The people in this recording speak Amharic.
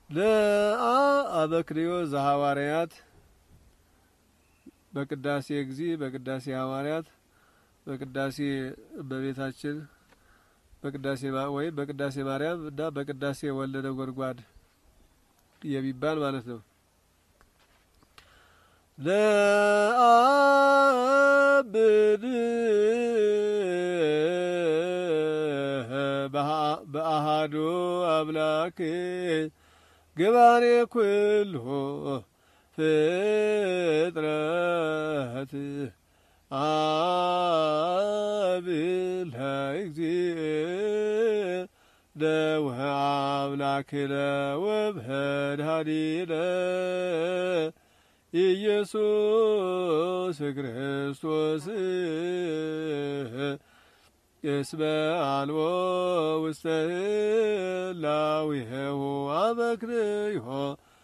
ለአ አበክርዮ ዘሐዋርያት በቅዳሴ ጊዜ በቅዳሴ ሐዋርያት በቅዳሴ እመቤታችን በቅዳሴ ወይም በቅዳሴ ማርያም እና በቅዳሴ ወልደ ነጎድጓድ የሚባል ማለት ነው። ለአብድ በአሃዱ አምላክ ገባሬ ኩሉ ፍጥረት አብል እግዚእ ደውህ አምላክነ ወመድኃኒነ ኢየሱስ ክርስቶስ እስመ አልቦ ውስተ ህላዌሁ አበክርዮ